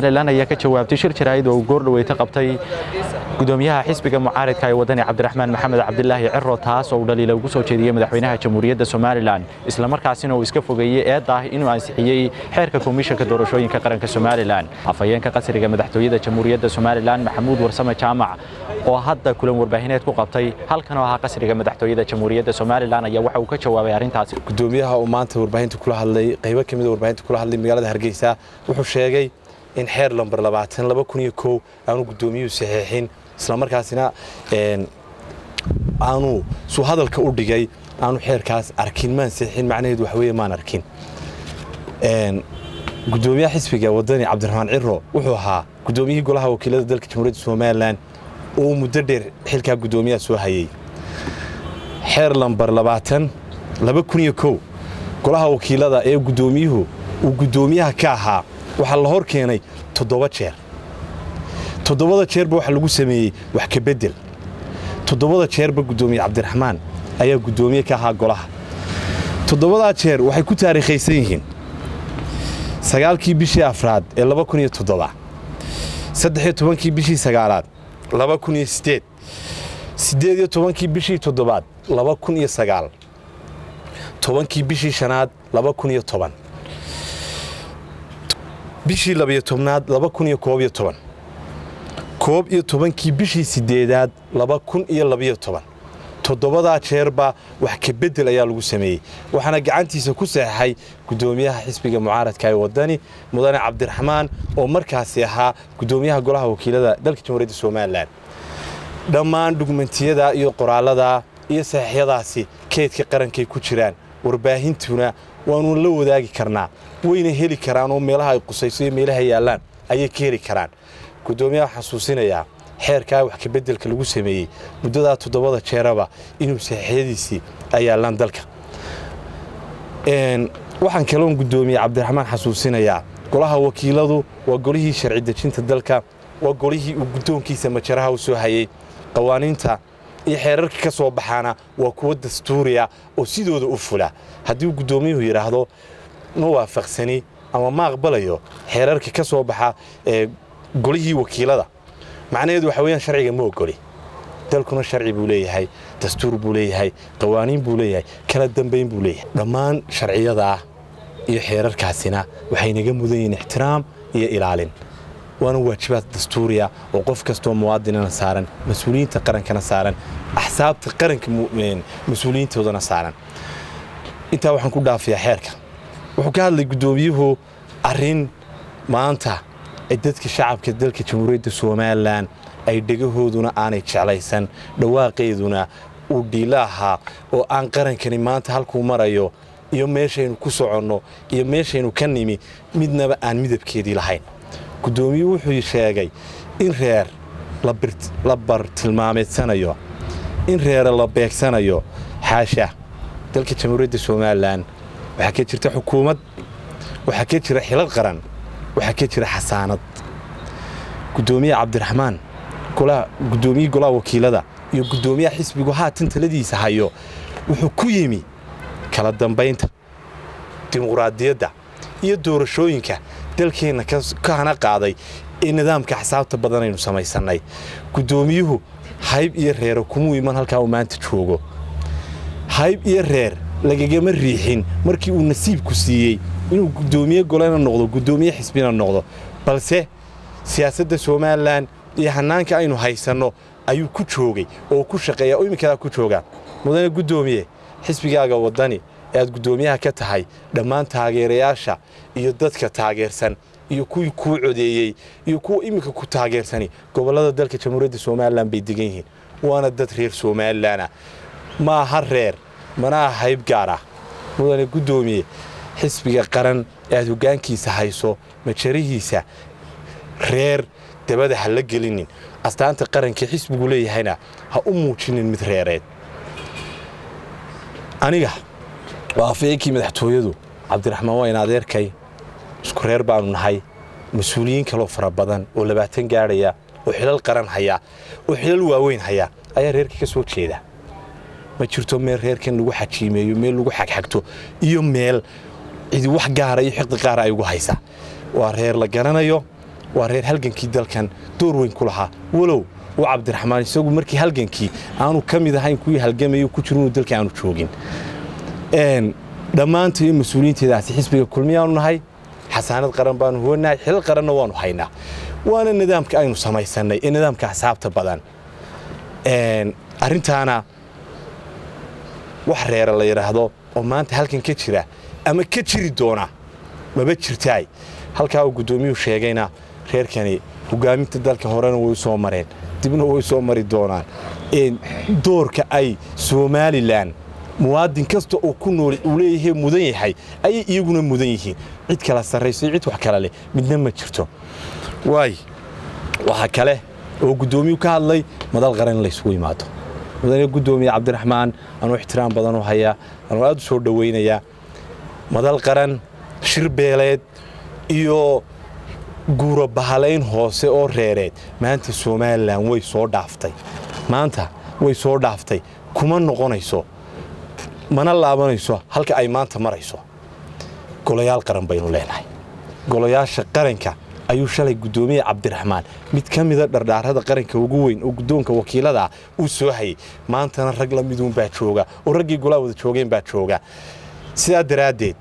somalilan ayaa ka jawaabtay shir jaraa'id oo uu goordhaweyta qabtay gudoomiyaha xisbiga mucaaridka ee wadani cabdiraxmaan maxamed cabdilaahi ciro taas oo uu dhaliila ugu soo jeediyey madaxweynaha jamhuuriyadda somalilan islamarkaasina uu iska fogeeyey eedda ah inuu ansixiyey xeerka komishanka doorashooyinka qaranka somalilan afhayeenka qasriga madaxtooyada jamhuuriyadda somalilan maxamuud warsame jaamac oo hadda kulan warbaahineed ku qabtay halkan oo ahaa qasriga madaxtooyada jamhuuriyadda somalilan ayaa waxa uu ka jawaabay arrintaasi gudoomiyaha uu maanta warbaahinta kula hadlay qaybo ka mid a warbaahinta kula hadlay magaalada hargeysa wuxuu sheegay in xeer lambar labaatan laba kun iyo kow aanu gudoomiyuhu saxiixin islamarkaasina aanu suu hadalka u dhigay aanu xeerkaas arkin maan saxiixin macnaheedu wax weeye maan arkin gudoomiyaha xisbiga wadani cabdiraxmaan ciro wuxuu ahaa gudoomiyihii golaha wakiilada dalka jamhuuriyadda somalilan oo muddo dheer xilkaa gudoomiyaha soo hayey xeer lambar labaatan laba kun iyo kow golaha wakiilada ee gudoomiyuhu uu gudoomiyaha ka ahaa waxaa la hor keenay toddoba jeer toddobada jeerba waxaa lagu sameeyey wax ka beddel toddobada jeerba gudoomiye cabdiraxmaan ayaa gudoomiye ka ahaa golaha toddobadaa jeer waxay ku taariikhaysan yihiin sagaalkii bishii afraad ee laba kun iyo toddoba saddexiyo tobankii bishii sagaalaad laba kun iyo siddeed siddeed iyo tobankii bishii toddobaad laba kun iyo sagaal tobankii bishii shanaad laba kun iyo toban bishii labiyo tobnaad laba kun iyo koob iyo toban koob iyo tobankii bishii siddeedaad laba kun iyo labiyo toban toddobadaa jeerba wax ka beddel ayaa lagu sameeyey waxaana gacantiisa ku saxeixay gudoomiyaha xisbiga mucaaradka ee wadani mudane cabdiraxmaan oo markaasi ahaa gudoomiyaha golaha wakiilada dalka jamhuuriyadda somalilan dhammaan dhugmentiyada iyo qoraalada iyo saxiixyadaasi keedka qarankay ku jiraan warbaahintuna waanu la wadaagi karnaa wayna heli karaan oo meelaha ay qusayso iyo meelaha yaallaan ayay ka heli karaan gudoomiyaha xasuusinayaa xeerkaa wax kabeddelka lagu sameeyey muddadaa toddobada jeeraba inuu saxiixyadiisii ay yaallaan dalka waxaan kaloon gudoomiye cabdiraxmaan xasuusinayaa golaha wakiiladu waa golihii sharci dejinta dalka waa golihii uu guddoonkiisa majaraha u soo hayey qawaaniinta iyo xeerarka ka soo baxaana waa kuwo dastuuriya oo sidooda u fula haddii uu guddoomiyuhu yidhaahdo ma waafaqsani ama ma aqbalayo xeerarka ka soo baxa ee golihii wakiilada macnaheedu waxa weyaan sharciga ma ogoli dalkuna sharci buu leeyahay dastuur buu leeyahay qawaaniin buu leeyahay kala dambayn buu leeyahay dhammaan sharciyadaa iyo xeerarkaasina waxay naga mudan yihiin ixtiraam iyo ilaalin waana waajibaad dastuuriya oo qof kastoo muwaadinana saaran mas-uuliyiinta qarankana saaran axsaabta qaranka mas-uuliyiintoodana saaran intaa waxaan ku dhaafayaa xeerka wuxuu ka hadlay guddoomiyuhu arrin maanta ay dadka shacabka dalka jamhuuriyadda somalilan ay dhegahooduna aanay jeclaysan dhawaaqeeduna uu dhiilo ahaa oo aan qarankani maanta halkuu marayo iyo meeshaynu ku soconno iyo meeshaynu ka nimi midnaba aan midabkeedii lahayn guddoomiyuhu wuxuu sheegay in reer la bartilmaameedsanayo in reere la beegsanayo xaasha dalka jamhuuriyadda somalilan waxaa ka jirta xukuumad waxaa ka jira xilal qaran waxaa ka jira xasaanad gudoomiye cabdiraxmaan gudoomiyii golaha wakiilada iyo gudoomiyaha xisbigu haatan taladiisa hayo wuxuu ku yimi kala dambaynta dimuqraadiyadda iyo doorashooyinka dalkeenna ka hana qaaday ee nidaamka axsaabta badan aynu samaysannay guddoomiyuhu hayb iyo reero kumuu iman halkaa uu maanta joogo hayb iyo reer lagagama riixin markii uu nasiibku siiyey inuu gudoomiye golena noqdo gudoomiye xisbina noqdo balse siyaasadda somalilan iyo hannaanka aynu haysanno ayuu ku joogay oo ku shaqeeya oo imminkadaa ku jooga mudane guddoomiye xisbigaaga waddani ee aad guddoomiyaha ka tahay dhammaan taageerayaasha iyo dadka taageersan iyo kuwii kuu codeeyey iyo kuwa imminka ku taageersani gobollada dalka jamhuuriyadda somalilan bay degan yihiin waana dad reer somalilanah ma aha reer mana aha hayb gaar ah mudane guddoomiye xisbiga qaran ee aad hoggaankiisa hayso majarihiisa reer dabada ha la gelinin astaanta qarankii xisbigu leeyahayna ha u muujinin mid reereed aniga waa afayeenkii madaxtooyadu cabdiraxmaan waa in adeerkay isku reer baanu nahay mas-uuliyiin kaloo fara badan oo labaatan gaadhaya oo xilal qaran haya oo xilal waaweyn haya ayaa reerkii ka soo jeeda ma jirto meel reerkan lagu xajiimeeyo meel lagu xagxagto iyo meel cidi wax gaara iyo xiqdi qaara ay ugu haysa waa reer la garanayo waa reer halgankii dalkan door weyn ku lahaa walow uu cabdiraxmaan isagu markii halgankii aanu ka mid ahayn kuwii halgamayo ku jiro inuu dalka aanu joogin dhammaanta iyo mas-uuliyiinteedaasi xisbiga kulmiyaanu nahay xasaanad qaran baanu huwanahay xilal qaranna waanu haynaa waana nidaamka aynu samaysannay ee nidaamka axsaabta badan arrintaana wax reera la yidhaahdo oo maanta halkan ka jira ama ka jiri doona maba jirtaay halkaa uu guddoomiyuhu sheegayna reerkani hogaaminta dalka horena way u soo mareen dibna way soo mari doonaan doorka ay somalilan muwaadin kasta oo ku nool uu leeyahay mudan yahay ayay iyaguna mudan yihiin cid kala sarrayso cid wax kala leh midna ma jirto waay waxaa kale oo guddoomiyuu ka hadlay madal qaran in laysugu yimaado mudane guddoomiye cabdiraxmaan anuu ixtiraam badan u hayaa anuu aad u soo dhowaynayaa madal qaran shir beeleed iyo guuro bahalayn hoose oo reereed maanta somalilan way soo dhaaftay maanta way soo dhaaftay kuma noqonayso mana laabanayso halka ay maanta marayso golayaal qaran baynu leenahay golayaasha qaranka ayuu shalay guddoomiye cabdiraxmaan mid ka mida dhardhaarada qaranka ugu weyn oo guddoonka wakiilada uu soo hayay maantana rag la miduunbaa jooga oo raggii golaa wada joogeen baa jooga sidaa daraaddeed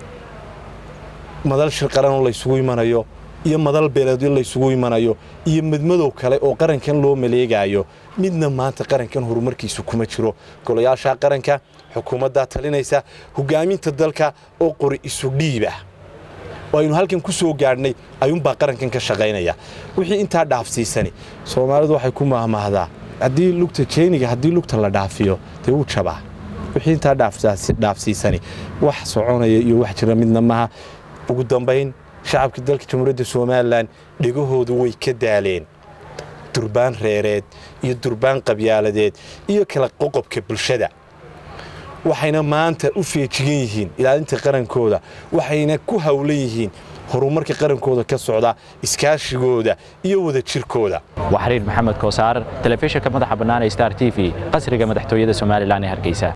madal shir qaranoo laysugu imanayo iyo madal beeleedyo laysugu imanayo iyo midmadow kale oo qarankan loo maleegaayo midna maanta qarankan horumarkiisu kuma jiro golayaasha qaranka xukuumaddaa talinaysa hogaaminta dalka oo qori isu dhiibah oo aynu halkan ku soo gaadhnay ayuunbaa qarankan ka shaqaynaya wixii intaa dhaafsiisani soomaalidu waxay ku maahmaahdaa haddii lugta jeeniga haddii lugta la dhaafiyo dee wuu jabaa wixii intaa dhaafsiisani wax soconaya iyo wax jira midna maaha ugu dambayn shacabka dalka jamhuuriyadda somalilan dhegahoodu way ka daaleen durbaan reereed iyo durbaan qabyaaladeed iyo kala qoqobka bulshada waxayna maanta u feejigan yihiin ilaalinta qarankooda waxayna ku hawlan yihiin horumarka qarankooda ka socda iskaashigooda iyo wada jirkooda waa xiriir maxamed koosaar telefishinka madaxa bannaan ee star t v qasriga madaxtooyada somalilan ee hargeysa